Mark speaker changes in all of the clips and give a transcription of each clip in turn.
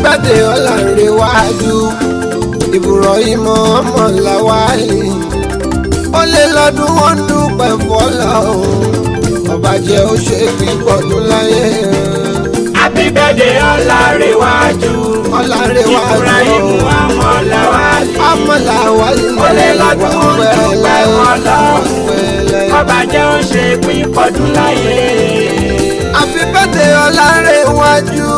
Speaker 1: birthday ọ̀làǹrẹ̀wájú Ibrahim ọmọ làwálì ó lé lọ́dún wọn dúpẹ́ fọlọ́run ọba jẹ́ ó ṣe pípọ̀dún láyé
Speaker 2: happy birthday ọlárẹ̀wájú
Speaker 1: ọ̀làǹrẹ̀wájú
Speaker 2: Ibrahim ọmọ làwálì
Speaker 1: ọmọ làwálì
Speaker 2: ó lé lọ́dún wọn dúpẹ́ fọlọ́run ọba jẹ́ ó ṣe pín pọ̀dún láyé.
Speaker 1: Happy birthday ọ̀làǹrẹ̀wájú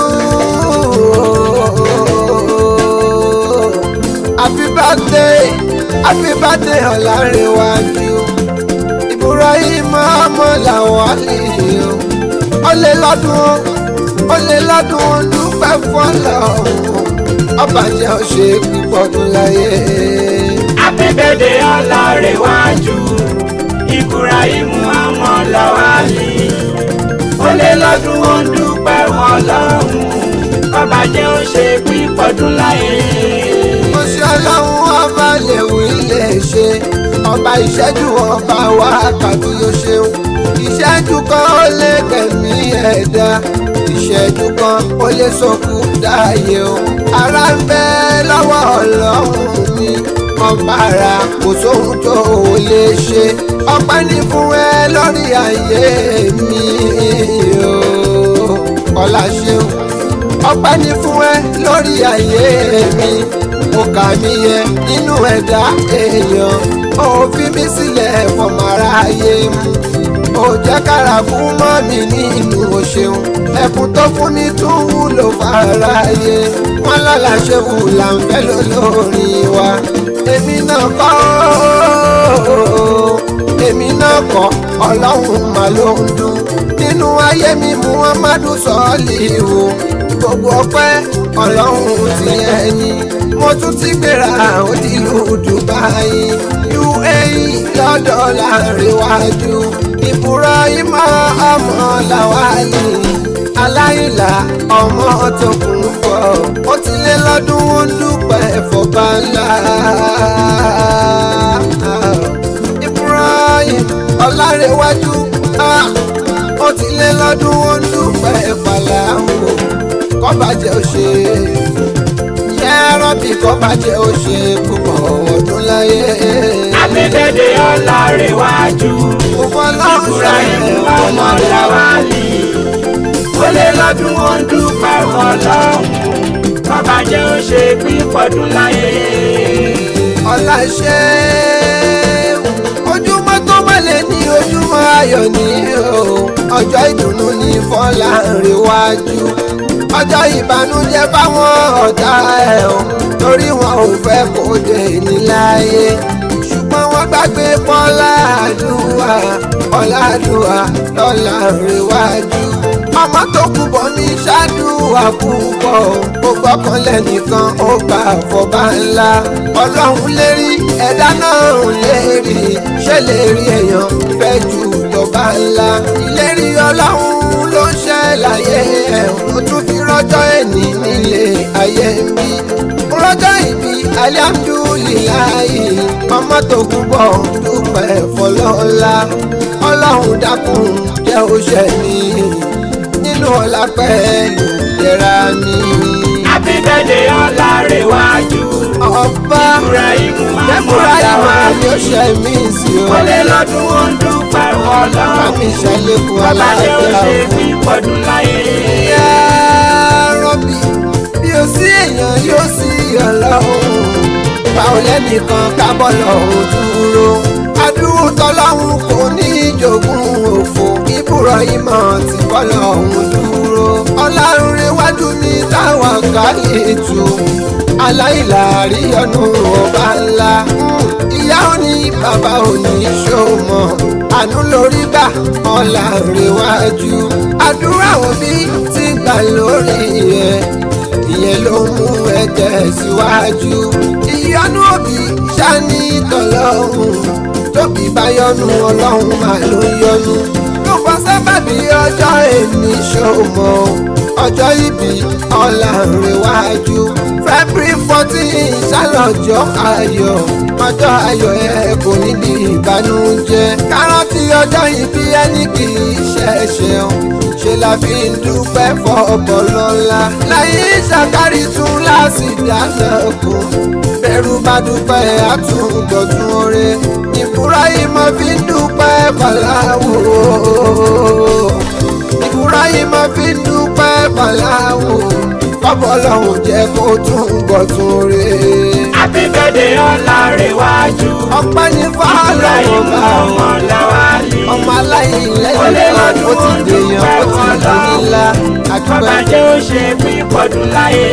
Speaker 1: happy birthday happy birthday ọ̀làǹrẹ̀wájú Ibrahim ọmọ làwálì ó lé lọ́dún ó lé lọ́dún dúpẹ́ fọlọ́run ọba jẹ́ ó ṣe pípọ̀dún láyé.
Speaker 2: happy birthday ọlárẹ̀wájú Ibrahim ọmọ làwálì ó lé lọ́dún ó ń dúpẹ́ wọn lọ́hùn ọba jẹ́ ó ṣe pín pọ̀dún láyé.
Speaker 1: mo ṣe ọlọ́run ọba lèwì lè ṣe ọba ìṣẹ́jú ọba wákàtí yóò ṣeun ìṣẹ́jú kan ó lè gbẹ̀mí ẹ̀dá ìṣẹ́jú kan ó lè sọkú dáyé o ara ń bẹ lọ́wọ́ ọlọ́run mi ọba ara kò sóhun tó o lè ṣe ọpẹ́ ní fún ẹ lórí ayé mi o ọlá ṣeun ọpẹ́ ní fún ẹ lórí ayé mi ó kà mí yẹ nínú ẹ̀dá èèyàn ó fi mí sílẹ̀ fọmọ aráyé mu ó jẹ́ kára fún mọ́ mi nínú òṣèun ẹkùn tó fún ní tún wúlò fáráyé wọn lọ́la ṣe wù là ń fẹ́ lólórí wa èmi náà kọ́ èmi náà kọ́ ọlọ́run mà ló ń dún nínú ayé mi muhammadu sọ́ọ̀lì o gbogbo ọpẹ́ ọlọ́run ti ẹni mo tún ti gbéra ó ti lù dubai uae lọ́dọ̀ láríwájú ibrahim ọmọ làwálì aláìlá ọmọ tó kún pọ̀ ó ti lé lọ́dún ó ń dúpẹ́ fọba ńlá ibrahim ọlárẹ̀wájú ó ti lé lọ́dún ó ń dúpẹ́ fàlàwò kọ́bàjẹ́ ó ṣe yẹ́rọ́bì kọ́bàjẹ́ ó ṣe púpọ̀ ọdún láyé.
Speaker 2: happy birthday ọlárẹ̀wájú Ibrahim ọmọ làwálì ó lé lọ́dún ó ń dúpẹ́ wọn lọ́hùn ọba jẹ́ ó ṣe pín pọ̀dún láyé.
Speaker 1: ọ̀la ṣe ojúmọ́ tó mọ́lẹ̀ ní ojúmọ́ ayọ̀ ní o ọjọ́ ìdùnnú ní Fọlárìnwájú ọjọ́ ìbànújẹ́ fáwọn ọ̀tá ẹ̀ o torí wọn ò fẹ́ kó dé níláyé ṣùgbọ́n wọ́n gbàgbé Fọlárìnwá Fọlárìnwá Fọlárìnwájú ọmọ tó kú bọ̀ ní ṣáàdùwà púpọ̀ ó gbọ́kànlẹ̀ nìkan ó gbà fọba ńlá ọlọ́run lérí ẹ̀dá náà lérí ṣé lè rí èèyàn fẹ́ ju tọba ńlá ìlérí ọlọ́run ló ń ṣe láyé ẹ̀ ó tún fi rọ́jọ́ ẹ̀ní nílé ayé ń bí rọ́jọ́ ìbí alihamdulilayi ọmọ tó kú bọ̀ dúpẹ́ fọlọ́lá ọlọ́run dákun jẹ́ ó ṣe mí nínú ọlá pẹ̀lú ìlera mi.
Speaker 2: happy birthday ọlárẹ̀wájú
Speaker 1: ọba
Speaker 2: Ibrahim
Speaker 1: dẹ́kúrá ìmọ̀
Speaker 2: làwálì
Speaker 1: ni ó ṣe mí sí o.
Speaker 2: ó lé lọ́dún ó ń dúpẹ́ wọn lọ́hùn
Speaker 1: Bámi ṣàlékún
Speaker 2: ọba jẹ́ ó
Speaker 1: aláàbíà
Speaker 2: ṣe
Speaker 1: fún.
Speaker 2: pín pọ̀dún láyé.
Speaker 1: Ìyá rọ́bì bí o sí èèyàn yóò sí ọlọ́run. Báwo lẹ́nìkan kábọ̀ lọ́hùn dúró? Adúrú tọ́lọ́hún kò ní ìjogún òfò. Ìbúrọ̀ ìmọ̀ tí bọ́ lọ́hùn dúró. Ọlọ́run iwájú mi táwọn káyé tù. Aláìláàrí ọ̀nù ọba ńlá. Ìyá ò ní bàbá ò ní ṣòmọ̀. Àánú lórí gbà ọ̀làǹrẹ̀wájú. Àdúrà òbí ti gbà lórí ẹ̀. Ìyẹn ló mú ẹ tẹ̀síwájú. Ìyọnu òbí ṣáni tọlọ́hún. Tóbi bá yọnu ọlọ́run máa ló yọnu. Ló fọ sábàbí ọjọ́ èmi ṣòmọ̀. Ọjọ́ ìbí ọ̀làǹrẹ̀wájú. February fourteen ṣàlọ́jọ́ ayọ̀. Ọjọ́ ayọ̀ ẹ kò níbi ìbànújẹ́. Kárọ́tì ṣọjọ́ ìbí ẹni kì í ṣẹ̀ṣẹ̀ o ṣe la fi ń dúpẹ́ fọ́ọ̀bọ̀ lọ́la láyé ṣàkárí tún láti dáná kù bẹ̀rù bá dúpẹ́ àtúngbọ̀tún oore ìbúra yìí mo fi ń dúpẹ́ pàláwò ìbúra yìí mo fi ń dúpẹ́ pàláwò kọ́bọ̀ lọ́hùn jẹ́ kó tún gbọ̀tún oore.
Speaker 2: happy birthday ọlárẹ̀wájú.
Speaker 1: ọpẹ́ ní fáálọ̀
Speaker 2: Ibrahim
Speaker 1: ọba
Speaker 2: ọmọ Lawali.
Speaker 1: ọmọ aláìlẹ́yìn
Speaker 2: Ó lé
Speaker 1: kan ó
Speaker 2: lọ́dún
Speaker 1: ti dèèyàn ó ti dùn nílá
Speaker 2: Bàbá
Speaker 1: àdúpẹ́.
Speaker 2: jẹ́ ó ṣe pípọ̀dún láyé.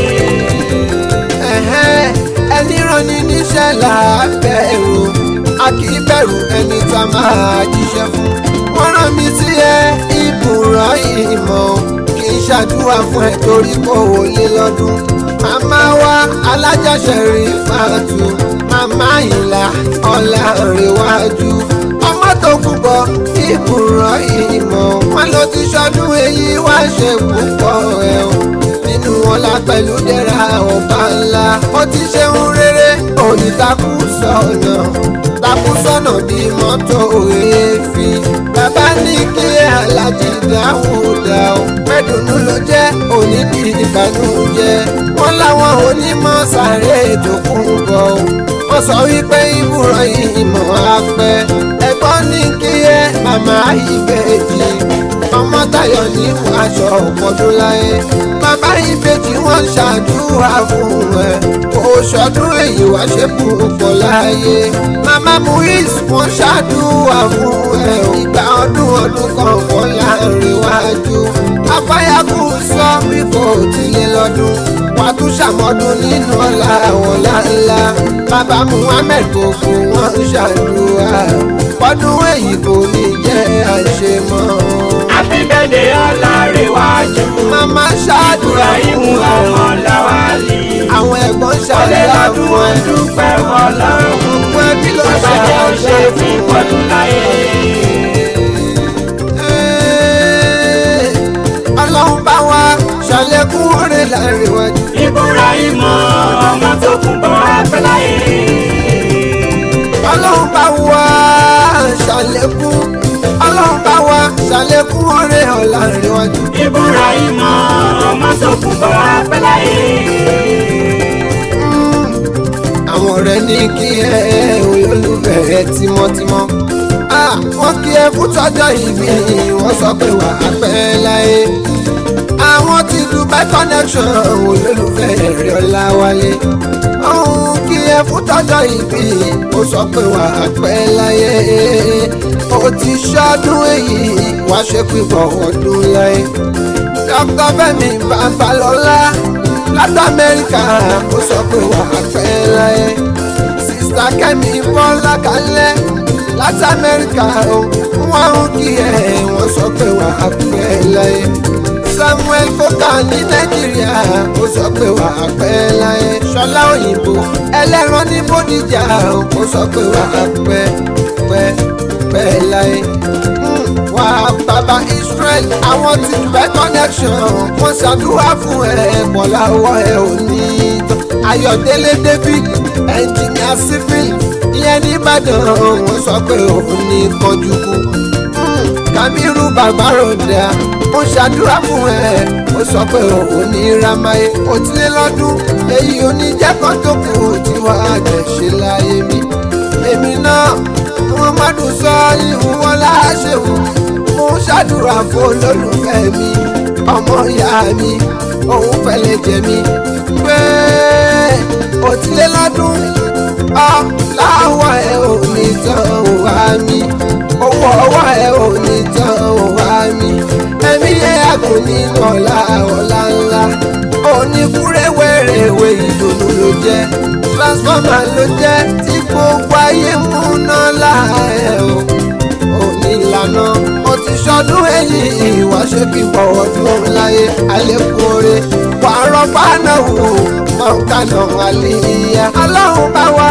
Speaker 1: Ẹ̀hẹ́n, ẹni ránni níṣẹ́ là á bẹ̀rù a kì í bẹ̀rù ẹni tá a máa jíṣẹ́ fún. wọ́n rán mi sí ẹ ìbùrọ̀ ìmọ̀ kì í ṣàdúrà fún ẹ torí kò wọlé lọ́dún. màmá wa alájàṣẹ̀rí fàtú màmá ìlà ọ̀la rèwájú. ọmọ tó kú bọ ìbùrọ̀ ìmọ̀ wọn ló ti ṣọdún èyí wá ṣe púpọ̀ ẹ̀ o nínú ọlá pẹ̀lú dẹ́ra ọba ńlá. ó ti ṣeun rere òní takú sọ̀nà takú sọ̀nà bí mọ́tò èéfín. bàbá ní kí alájí dáhùdà ó pẹ́dùnú ló jẹ́ òní bí ìbànújẹ́. wọ́n láwọn onímọ̀ sáré tó kún bọ̀ ó. wọ́n sọ wípé ìbúrọ̀ ìmọ̀ apẹ́. ẹ̀gbọ́n ní kí ẹ màmá ìbejì ọmọ Táyọ̀ ní aṣọ ọ̀pọ̀dún láyé bàbá ìbejì wọn ṣàdúrà fún ẹ kò ṣọdún èyí wá ṣe púpọ̀ láyé màmá Muiz wọn ṣàdúrà fún ẹ ìgbà ọdún ọdún kan wọn láàrin wájú afáyàkù sọ wípé ó ti lé lọ́dún wàá tún ṣàmọ́dún nínú ọ̀la ọ̀la ńlá bàbá Muhammed kò fún wọn ṣàdúrà ọdún èyí kò ní jẹ́ àṣemọ́.
Speaker 2: happy birthday ọlárẹ̀wájú.
Speaker 1: Màmá ṣáàdúrà
Speaker 2: Ibrahim
Speaker 1: fún ẹ.
Speaker 2: ọmọ Lawali.
Speaker 1: Àwọn ẹ̀gbọ́n
Speaker 2: Ó lé
Speaker 1: ṣàdúrà
Speaker 2: lọ́dún
Speaker 1: fún ẹ.
Speaker 2: dúpẹ́ fọlọ́run.
Speaker 1: Gbogbo ẹbí ló
Speaker 2: Bàbá jẹ́ ó ṣe
Speaker 1: ṣàdúrà fún
Speaker 2: pípọ̀dún láyé.
Speaker 1: ẹ. Ọlọ́run bá wa ṣàlékún oore láàrin wájú.
Speaker 2: Ibrahim ọmọ tó kún bọ̀ apẹ́ láyé.
Speaker 1: Ọlọ́run bá wa ṣàlékún. Ọlọ́run bá wa ṣàlékún oore hàn láàrin wájú.
Speaker 2: Ibrahim ọmọ tó kún bọ̀ apẹ́ láyé.
Speaker 1: àwọn ọ̀rẹ́ ní kí ẹ olólùfẹ́ ẹ tímọ́tímọ́. Ah, wọ́n kí ẹ fún tọ́jọ́ ìbí wọ́n sọ pé wà á pẹ́ láyé. àwọn ti Dubai connection olólùfẹ́ rẹ̀ Ọláwálé. ọ̀hún kí ẹ fún tọ́jọ́ ìbí ó sọ pé wà á pẹ́ láyé. ó ti ṣọdún èyí wá ṣe pípọ̀ ọdún láyé. Dr. Fẹ́mi Babalọ́lá láti Amẹ́ríkà ó sọ pé wà á pẹ́ láyé. Sista Kẹ́mi Bọ́lá Kalẹ́ láti Amẹ́ríkà ó wọ́n ń kí ẹ̀ wọ́n sọ pé wà á pẹ́ láyé. Samuel Koka ní Nàìjíríà ó sọ pé wà á pẹ́ láyé. Ṣọlá Òyìnbó ẹlẹ́ran ní Bódìjà ó sọ pé wà á pẹ́ pẹ́ pẹ́ láyé wà bàbá Israel àwọn ti Dubai connection wọ́n ṣàdúrà fún ẹ bọ́lá ọwọ́ ẹ ò ní tán Ayọ̀délé David ẹnjìnìà civil ìyẹn ní Ìbàdàn wọ́n sọ pé òun ní kọjú kú Kamiru bàbá ròdà ó ṣàdúrà fún ẹ ó sọ pé òun ní ramaye ó ti lé lọ́dún èyí oníjẹ́kọ́ tó kù tí wàá jẹ̀ ṣe láyé mi èmi náà muhammadu sọ́ọ́lì wọn láṣẹ̀wò mo ń ṣàdúrà fún olólùfẹ́ mi ọmọ ìyá mi òun fẹ́lẹ́ jẹ mi pé òtílélọ́dún ọ láwọ̀ ẹ̀ ò ní tán wá mi owó ọwọ́ ẹ̀ ò ní tán wá mi ẹ̀mí yẹn àgùn nínú ọ̀la ọ̀la ńlá oníkúrẹ́wẹ̀rẹ̀wẹ̀ ìdùnnú ló jẹ́ transformer ló jẹ́ tí gbogbo ayé múná láàẹ̀ o òní ìlànà mo ti ṣọdún èyí ìwà ṣe kí bọ̀wọ̀ dún láyé àlékún oore wàárọ̀ bánà wò mọ̀ọ́kànà àlìyá ọlọ́run bá wà